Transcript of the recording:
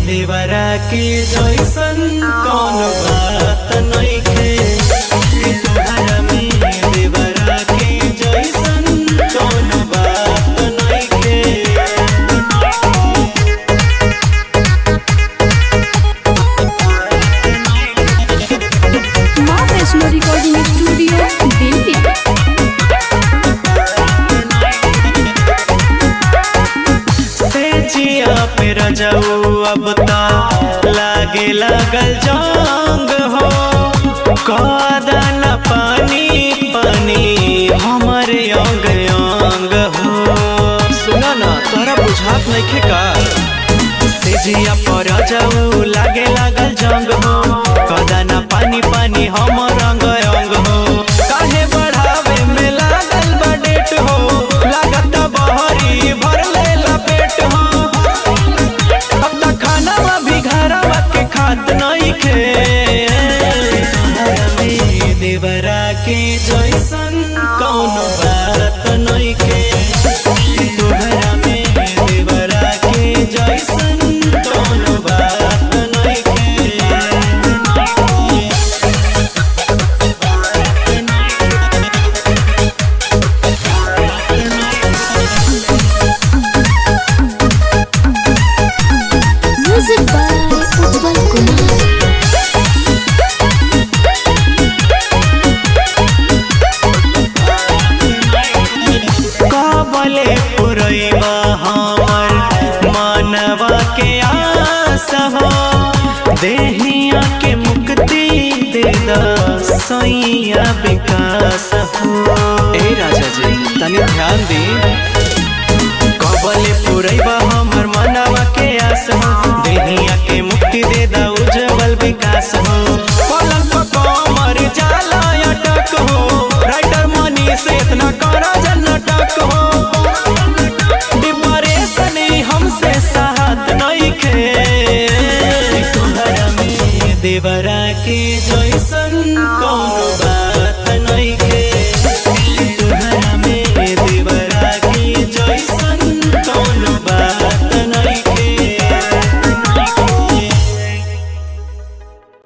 देवरा के जैसन कौन बात नइखे कि तोहरा में देवरा के जैसन कौन बात नइखे माँ वैष्णो रिकॉर्डिंग स्टूडियो दिल्ली से जिया पे रजऊ अब ता लागे लगल जंग हो कदन पानी पानी हमरे अंग अंग हो सुना ना तोरा बुझात नइखे का से जिया पर रजऊ लागे लगल जंग हो कदन पानी पानी हमर अंग अंग हो काहे बढ़ावे में लागल बा डेट हो लागत बहरी भर लेला पेट हो अब तक खाना भी घरवा के खात नइखे देवरा के जैसन कौन बात नइखे तोहरा में देवरा के जैसन कौन बात नइखे म्यूजिक बाय उज्जवल कुमार कबले पुरैबा हमर मानवा के आस हो देहिया के मुक्ति दे द सैया विकास हो ए राजा जी तनी ध्यान दी कबले पुरैबा हमर मानवा के आस हो देहिया के मुक्ति दे द उज्जवल विकास हो पलंग पर कमर जाला अटक हो राइटर मनी से इतना करा जनटक हो डिप्रेशन ही हमसे साथ नइखे तोहरा में देवरा के जैसन कौन बा